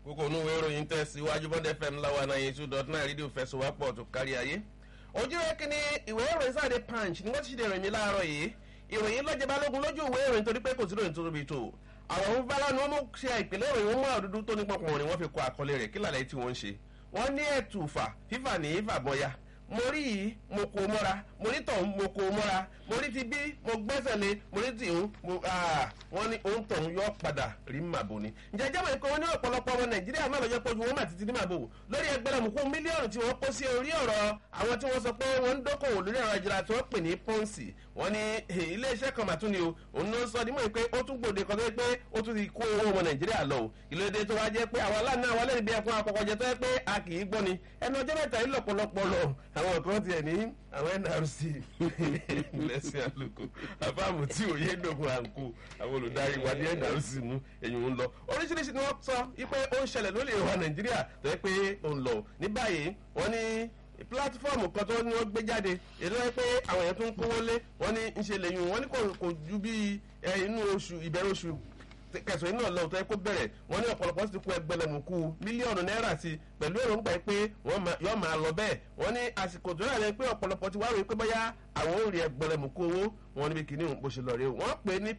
kókó inú ìwé ìròyìn tẹ̀síwájú bọ́ndẹ̀ fm láwa náà yẹn two dot nine rédíò fẹsọ̀wápọ̀ tó kárí ayé. ojú rẹ kí ni ìwé ìròyìn sáde punch ni wọ́n ti ṣe ìròyìn mi láàárọ̀ yìí ìròyìn lọ́jẹ́ balógun lójú ìwé ìròyìn torí pé kò sí ìròyìn tó tóbi tó àwọn ohun bala ni wọ́n mú ṣe ìpínlẹ̀ ìròyìn wọn mú àdúdú tó nípa ọkùnrin wọn fi kọ àkọlé rẹ̀ kí làlẹ́ tí wọ́n ń ṣe wọ́n ní ẹ̀tùfà fífà ní ìfàbọ̀yà mo rí yìí mo kò mọ́ra mo rí tọ̀hún mo kò mọ́ra mo rí ti bí mo gbẹ́sẹ̀ lé mo rí tìhún mo wọ́n ní òun tọ̀hún yọ padà rí màbò ni. ǹjẹ́ jẹ́mọ̀ ikọ̀ wọn ní ọ̀pọ̀lọpọ̀ ọmọ nàìjíríà náà lọ́jọ́ pọ̀jù wọn mà títí ní màbò lórí ẹgbẹ̀rẹ̀mùkú mílíọ̀nù tí wọ́n kó sí orí ọ̀rọ̀ àwọn tí wọ́n sọ pé wọ́n ń dókòwò lórí ẹ̀rọ ìjìnlá tí wọ́n pè ní pọ́ǹsì wọ́n ní iléeṣẹ́ kan màtún ni o òun ló ń sọ nímọ̀ pé ó tún gbòde kan tó yẹ pé ó tún ti kó owó ọmọ nàìjíríà lọ o ìlóde tó wá jẹ́ pé àwọn aláàánú àwọn alẹ́ níbi ẹ̀kún àkọ́kọ́ jẹ tó yẹ pé a kì í gbọ́ ni ẹnu ọjọ́ mẹ́ta yìí lọ̀pọ̀lọpọ̀ lọ àwọn kan tiẹ̀ ní àwọn nrc lẹ́sìn àlùkò àbámu tí òye dògùn àǹkó àwọn olùdarí wa ní nrc mú ẹ̀yìn ń lọ oríṣiríṣi ni wọ́n sọ wípé ó ń ṣẹlẹ̀ lórí ìwà nàìjíríà tó yẹ pé ó ń lọ ní báyìí wọ́n ní pílátífọ́ọ̀mù kan tó ní wọ́n gbé jáde èdè wọ́n pé àwọn èèyàn tó ń kówó lé wọ́n ní ń ṣe lẹ́yìn wọ́n ní kò ju bí inú oṣù ìbẹ̀rẹ̀ oṣù kẹsàn-án náà lọ́wọ́ tó yẹ kó bẹ̀rẹ̀ wọ́n ní ọ̀pọ̀lọpọ̀ sì ti kó ẹgbẹ̀lẹ̀mùkú mílíọ̀nù náírà sí pẹ̀lú èròǹgbà pé yọ́ máa lọ bẹ́ẹ̀ wọ́n ní àsìkò tó yàrá pé ọ̀pọ̀lọpọ̀ ti wá rò pé bóyá àwọn ò rí ẹgbẹ̀lẹ̀mùkú owó wọn níbi kìíní bó ṣe lọ rí o wọ́n pè ní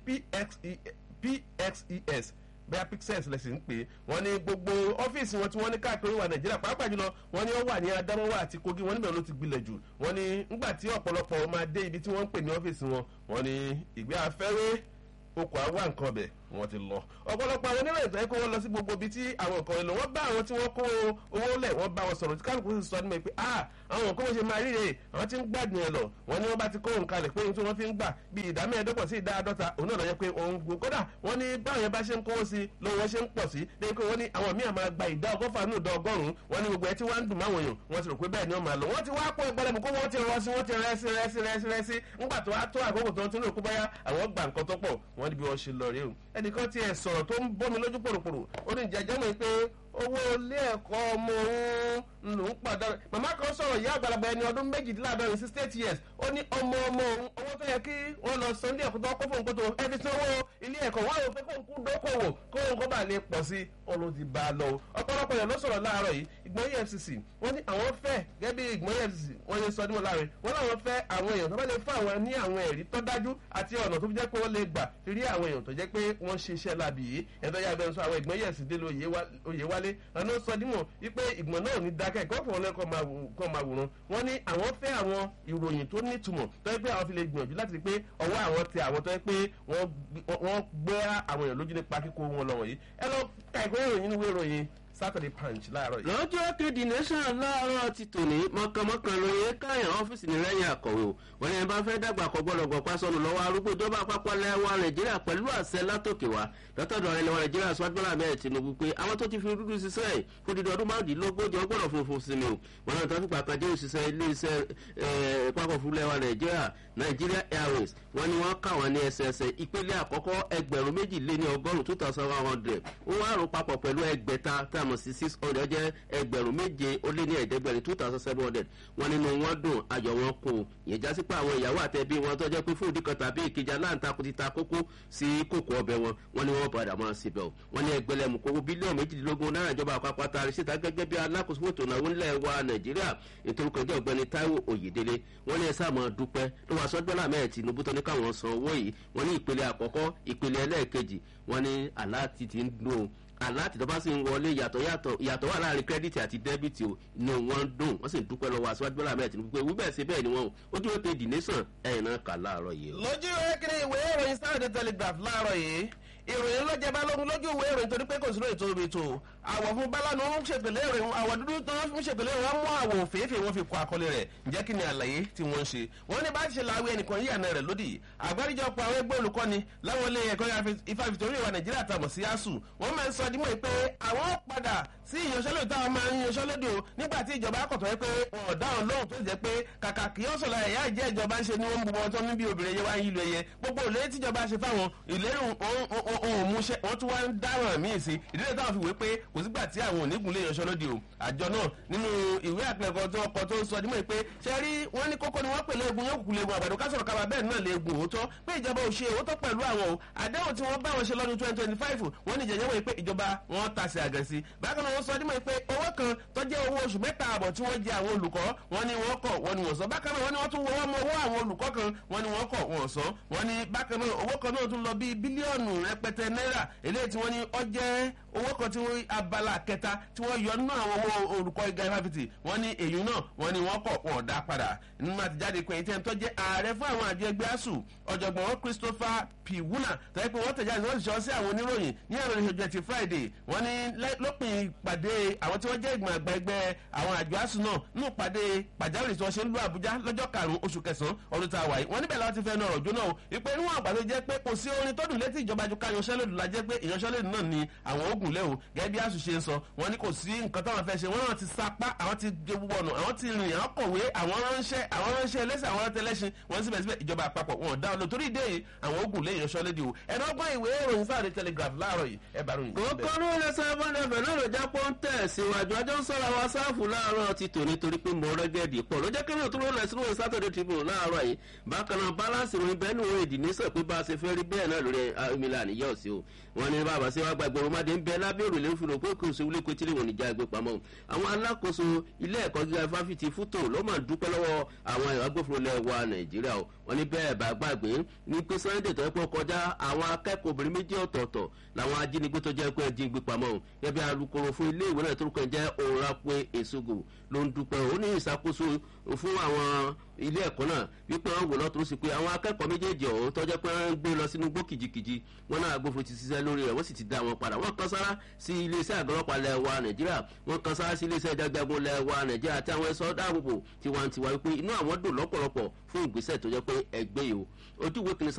pxes bẹ́ẹ̀ pixels lẹ́sìn ń pè é wọ́n ní gbogbo ọ́fíìsì wọn tí wọ́n ní káàkiri wà nàìjíríà pàápàá jùlọ wọ́n ní ó wà ní adamawa àti kogi wọ́n níbẹ̀ ló ti gbilẹ̀ jù wọ́n ní ńgbà tí ọ̀pọ̀lọpọ̀ máa dé ibi tí wọ́n ń pè ní ọ́fíìsì wọn wọ́n ní ìgbé afẹ́rẹ́ okò àwa nǹkan ọbẹ̀ wọ́n ti lọ ọ̀pọ̀lọpọ̀ àwọn oníròyìn tó yẹ kó wọ́n lọ sí gbogbo ibi tí àwọn nǹkan èlò wọ́n bá àwọn tí wọ́n kó owó lẹ̀ wọ́n bá wọn sọ̀rọ̀ tí kálukú sì sọ ní mi pé ah àwọn nǹkan wọ́n ṣe máa ríre àwọn tí ń gbàdùn ẹ̀ lọ wọ́n ní wọ́n bá ti kó nǹkan lẹ̀ pé ohun tí wọ́n fi ń gbà bí ìdá mẹ́ẹ̀ẹ́dọ́gbọ̀n sí ìdá àádọ́ta òun náà lọ yẹ pé òun gbò kódà wọ́n ní báwọn yẹn bá ṣe ń kówó sí lówó ṣe ń pọ̀ sí lẹ́yìn pé wọ́n ní àwọn míì máa gba ìdá ọgọ́fà ní ìdá ọgọ́rùn-ún wọ́n ní gbogbo ẹ tí wọ́n ń dùn máwọn èèyàn wọ́n ti rò pé bẹ́ẹ̀ ni wọ́n máa lọ wọ́n ti wá pọ̀ ìgbọ́lẹ̀mù kó wọ́n ti rọ sí wọ́n ti rẹ́sí rẹ́sí rẹ́sí rẹ́sí ńgbà tó wá tó àkókò tó ń tún lò kó báyà àwọn gbà nǹkan tó pọ̀ wọ́n ní bí wọ́n ṣe lọ rí o ẹnìkan ti ẹ̀ sọ̀rọ̀ tó ń bómi lójú pòròpòrò ó ní jẹjẹ́ mọ̀ pé owó ilé ẹ̀kọ́ ọmọ òun ló ń pàdánù màmá kan sọ̀rọ̀ ìyá àgbàlagbà ẹni ọdún méjìdínláàdọ́rin sixty eight years ó ní ọmọ ọmọ òun owó tó yẹ kí wọ́n lọ san ilé ẹ̀kọ́ tó kó fóun kótó ẹ fi san owó ilé ẹ̀kọ́ wọ́n rò pé kóun kú dókòwò kóun kó bá lè pọ̀ sí ọlọ́ ti bá a lọ ọ̀pọ̀lọpọ̀ yẹn ló sọ̀rọ̀ láàárọ̀ yìí ìgbọ́n efcc wọ́n ní àwọn fẹ́ gẹ́gẹ́ bí ìgbọ́n efcc wọ́n yẹ sọ nímọ̀ láàrin wọ́n láwọn fẹ́ àwọn èèyàn tó bá lè fún àwọn ní àwọn ẹ̀rí tó dájú àti ọ̀nà tó fi jẹ́ pé wọ́n lè gbà fi rí àwọn èèyàn tó jẹ́ pé wọ́n ṣe iṣẹ́ lábì yìí ẹ̀dọ́ yà bẹ́ẹ̀ sọ àwọn ìgbọ́n efcc dé lóye wálé àná sọ dímọ̀ wípé ìgbọ̀n náà ní dákẹ́ kọ́fọ̀ wọn lẹ́kọ̀ọ́ máa wòran wọ́n ní àwọn fẹ́ àwọn ìròyìn tó nítumọ̀ tó yẹ pé àwọn fi lè gbìyànjú láti rí pé ọwọ́ àwọn tẹ àwọn tó yẹ pé wọ́n gbé àwọn èèyàn lójú nípa kíkó wọn lọ wọ̀nyí ẹ lọ ka ìwé ìròyìn níwé ìròyìn saturday punch láàárọ̀ yìí. lọ́jọ́ kejì nation láàárọ̀ ti tòní mọ̀kànmọ́kàn lóye káyàn ọ́fíìsì ní rẹ́yìn àkọ̀wé o wọ́n ní ẹ bá fẹ́ dàgbà kọ́ gbọ́dọ̀ gbọ́ pásọ̀nù lọ́wọ́ arúgbó ìjọba àpapọ̀ lẹ́wà nàìjíríà pẹ̀lú àṣẹ látòkè wá lọ́tọ̀dọ̀ rẹ̀ lẹ́wà nàìjíríà sọ́dúnrún àmì tinubu pé àwọn tó ti fi dúdú ṣiṣẹ́ ẹ̀ fún dídọ̀ ọdún márùndínlógójì ọgbọ́dọ̀ funfun sí ni o wọn náà tó fi pàkànjẹ́ òṣìṣẹ́ iléeṣẹ́ pápọ̀ fún lẹ́wà nàìjíríà nigeria airways wọn ni wọ́n kà wọ́n ní ẹsẹẹsẹ ìpele àkọ́kọ́ ẹgbẹ̀rún méjì lé ní ọgọ́rùn-ún two thousand one hundred ó wá rò papọ̀ pẹ̀lú ẹgbẹ̀ta tá a mọ̀ sí six hundred jẹ́ ẹgbẹ̀rún méje ó lé ní ẹ̀ẹ́dẹ́gbẹ̀rin two thousand seven hundred wọn nínú wọn dùn ayọ̀ wọn kù ìyẹn já sí pé àwọn ìyàwó àtẹ̀bí wọn tó jẹ́ pé fún ìdí kan tàbí ìkejì aláǹtakùn ti ta kókó sí kòkó ọbẹ̀ wọn wọn ni wọn padà máa síbẹ̀ o wọn ní ẹgbẹ̀lẹ́mù kówó bílíọ̀nù méjìdínlógún náírà ìjọba àpapọ̀ àtàrí síta gẹ́gẹ́ bí alákòóso fún ìtònáwó ńlẹ̀ wa nàìjíríà nítorí kan jẹ́ ọ̀gbẹ́ni taiwo oyèdélé wọn ní ẹ̀sà máa dúpẹ́ ló wàá sọ́dọ́là mẹ́ẹ̀ tinubu tó ní káwọn san owó yìí wọn ní ìpele àkọ́kọ́ ìpele ẹlẹ́ẹ̀kejì wọn ní aláàtì ti ń dùn aláàtì tó bá sì ń wọlé yàtọ̀ yàtọ̀ yàtọ̀ wà láàrin kírẹ́dìtì àti dẹ́bìtì o inú wọn dùn wọ́n sì ń dúpẹ́ lọ́wọ́ aṣáájú bọ́lá mẹ́rin tinubu pé wíbẹ̀ sí bẹ́ẹ̀ ni wọ́n o ojú ó pe the nation ẹ̀yìn náà kà láàárọ̀ yìí. lójú ẹkẹrẹ ìwé ìròyìn saturday telegraph láàárọ̀ yìí ìròyìn ló jẹ balógun lójú ìwé ìròyìn torí pé kò sí lóye tó omi tó àwọ̀ fún bálánù ń ṣèpèlè ìròyìn àwọ̀ dúdú tó ń ṣèpèlè ìròyìn wọn mú àwọ̀ òféèfé wọn fi kọ àkọlé rẹ̀ ǹjẹ́ kí ni àlàyé tí wọ́n ń ṣe wọ́n ní bá ti ṣe láwé ẹnìkan yíyànà rẹ̀ lódì àgbáríjọpọ̀ àwọn ẹgbẹ́ olùkọ́ni láwọn ilé ẹ̀kọ́ ìfàfitì orí ìwà nàìjíríà tàmọ̀ sí asuu wọ́n máa ń sọ dímọ̀ pé àwọn padà sí ìyanṣẹ́lódì táwọn máa ń yanṣẹ́lódì o nígbà tí ìjọba akọ̀tọ̀ yẹ pé wọn ò dáhùn lóhùn tó jẹ́ pé kàkà kí ó sọ̀rọ̀ ẹ̀yà ìjẹ́ ìjọba ń ṣe ni wọ́n ń bubọ̀ tó níbi obìnrin yẹn wá ń yílu ẹyẹ gbogbo ìlérí tíjọba ṣe fáwọn ìlérí òun múṣẹ́ wọ́n tún wá ń dáràn míì sí ìdílé táwọn fi wé pé kò kò sígbà tí àwọn onígun lè yanṣọ́ lóde o àjọ náà nínú ìwé àpilẹ̀kọ tó ọkọ̀ tó ń sọ dímọ̀ pé ṣe rí wọ́n ní kókó ni wọ́n pè léegun yóò kúkú léegun àgbàdo kásọ̀rọ̀ kaba bẹ́ẹ̀ náà léegun òótọ́ pé ìjọba ò ṣe òótọ́ pẹ̀lú àwọn o àdéhùn tí wọ́n bá wọn ṣe lọ́dún twenty twenty five wọ́n ní jẹjẹrẹ wọ́n pé ìjọba wọn ta sí àgẹ̀sí bákan náà wọ́n sọ dímọ̀ pé owó kan tó jẹ́ owó oṣù mẹ́ta àbọ̀ tí wọ́n jẹ àwọn olùkọ́ wọ́n ní wọ́n kọ̀ wọ́n ní wọ́n sọ bákan náà wọ́n ní wọ́n tún wọ́n mọ owó àwọn olùkọ́ kan wọ́n ní wọ́n kọ̀ wọ́n sọ wọ́n ní bákan náà owó kan náà tún lọ bíi bílíọ̀nù rẹpẹtẹ náírà eléyìí tí wọ́n ní ó jẹ́ owó kan tí wọ́n abala kẹta tí wọ́n yọ nínú àwọn owó olùkọ́ ìga ifáfitì wọ́n ní èyí náà wọ́n ní wọ́n kọ̀ wọ́n dá padà nínú àtijáde pé ìtẹ́ tó jẹ́ ààrẹ fún àwọn àjọ ẹgbẹ́ asuu ọ̀jọ̀gbọ́n christopher p wuna tẹ́lẹ̀ pé wọ́n tẹ̀jáde wọ́n sì sọ sí àwọn oníròyìn ní àwọn ìṣèjọ ti friday wọ́n ní lópin ìpàdé àwọn tí wọ́n jẹ́ ìgbìmọ̀ àgbà ẹgbẹ́ àwọn àjọ asuu náà nínú ìpàdé pàjáwìrì tí wọ́n ṣe ń lu àbújá lọ́jọ́ karùn-ún oṣù kẹsàn-án ọdún tá a wà yìí wọ́n níbẹ̀ láwọn ti fẹ́ nu ọ̀rọ̀ jóná o ìpè níwọ̀n àgbà tó jẹ́ pé kò sí orin tó dùn létí ìjọba ju ká yanṣẹ́lódù la jẹ́ pé ìyanṣẹ́lódù náà ni àwọn ogun lé o gẹ́gẹ́ bí asuu ṣe ń sọ wọ́n ní kò sí nǹkan táwọn fẹ́ ṣe wọ́n náà ti sapá àwọn ti wọnù àwọn ti rìn àwọn kọ̀wé àwọn ránṣẹ́ àwọn ránṣẹ́ ẹlẹ́sẹ̀ àwọn ránṣẹ́ wọ́n síbẹ̀síbẹ̀ ìjọba àpapọ̀ wọn dá lọ torí ìdè yìí àwọn ogun lè yanṣẹ́lódì o ẹ̀rọ ọgbọ́n ìwé ìròyìn sáàdé telegraph láàárọ̀ yìí ẹ bá ròyìn. kókó ló lè sọ ẹbọn ẹbẹ náà ló já pọ́n tẹ̀ síwájú ọjọ́ ń sọ̀rọ̀ àwọn sáàfù láàárọ̀ ti tò nítorí pé mo rẹ́gẹ̀dì pọ̀ ló jẹ́ kí lóòótọ́ ló lẹ̀ sínú ìwé sátọ̀dẹ̀ tribune láàárọ̀ yìí bákan náà balance ìròyìn bẹ́ẹ̀ ni òun èdè ní sọ pé bá a ṣe fẹ́ rí bẹ́ẹ̀ náà lórí emila àníyàn sí o wọn ní bàbá sí wa gba ìgboro máde ń bẹ lábẹ́ òrùlé fún òpó kò sí wílé kòtìrì wọn níjà gbé pamọ́ àwọn alákòóso ilé ẹ̀kọ́ gíga fáfitì fútó ló máa dúpẹ́ lọ́wọ́ àwọn agbófinró lẹ̀ wa nàìjíríà o wọn ní bẹ́ẹ̀ bá gbàgbé ní pé sunday tó yẹ kó kọjá àwọn akẹ́kọ̀ọ́ obìnrin méjì ọ̀tọ̀ọ̀tọ̀ làwọn ajínigbé tó jẹ́ pé ẹ jí gbé pamọ́ o yẹbi alukoro fún ilé ìwé náà tó kàn jẹ́ òǹrapé èsogo ló ń dúpẹ́ ó ní ìṣàkóso fún àwọn ilé ẹ̀kọ́ náà wípé wọ́n wò lọ́tún sí pé àwọn akẹ́kọ̀ọ́ méjèèjì ọ̀hún tọ́jọ́ pé wọ́n ń gbé lọ sínú gbó kìjikìji wọn náà agbófin ti ṣiṣẹ́ lórí rẹ̀ wọ́n sì ti dá wọn padà wọ́n kan sára sí iléeṣẹ́ àgọ́lọ́pàá lẹ́wà nàìjíríà wọ́n kan sára sí iléeṣẹ́ ìjájagun lẹ́wà nàìjíríà àti àwọn ẹ̀ṣọ́ dáàbòbò tiwantiwa wípé inú àwọn dùn lọ́pọ̀lọpọ̀ fún ìgbésẹ̀ tó jẹ́ pé ẹgbẹ́ yìí o ojú ìwé kìnìún